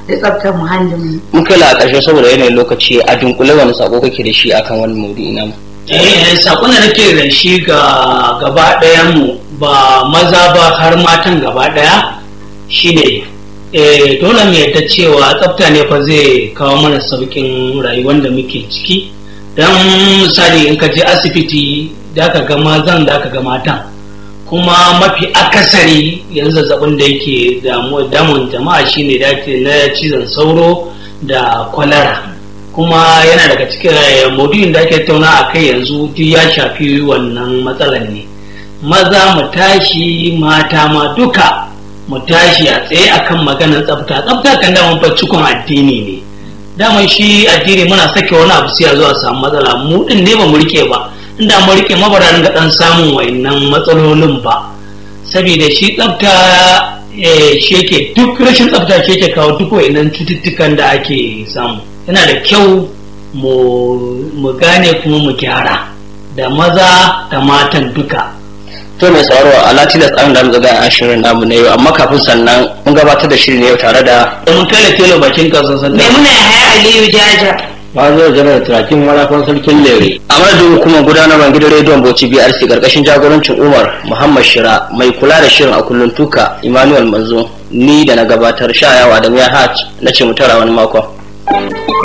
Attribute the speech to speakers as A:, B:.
A: da tsaftar muhallin
B: mun kai la ƙarshe saboda yanayin lokaci a dunkule wani sako kake da shi akan wani maudu'i namu
C: eh sakon da nake da shi ga gaba ɗayan mu ba maza ba har matan gaba ɗaya shine eh dole mu yadda cewa tsafta ne fa zai kawo mana saukin rayuwar da muke ciki dan misali in ka je asibiti da ka ga mazan da ka ga matan kuma mafi akasari yanzu zazzabin da yake damun jama'a shine da na cizon sauro da kwalara kuma yana daga cikin maudu'in da ake tauna a kai yanzu duk ya shafi wannan matsalar ne maza mu tashi mata ma duka mu tashi a tsaye akan maganar tsafta tsafta kan daman fa cikon addini ne daman shi addini muna sake wani abu sai a zo a samu matsala mu din ne ba mu rike ba inda mu rike mabara ga dan samun wayannan matsalolin ba saboda shi tsafta shi yake duk rashin tsafta shi yake kawo duk wayannan cututtukan da ake samu yana da kyau mu gane kuma mu gyara da maza da matan duka
B: to mai tsaro a latinas an da zaga a shirin namu na yau amma kafin sannan mun gabatar da shirin yau tare da
C: mun kai da telo bakin kasuwa sannan
A: Maimuna Yahaya Aliyu Jaja.
D: Fazo janar turakin marafan sarkin lere.
B: a madadin hukumar gudanarwar gidan rediyon bauchi brc karkashin jagorancin umar muhammad shira mai kula da shirin a kullum tuka emmanuel manzo ni da na gabatar sha yawa da miya hajj na ce mu tara wani makon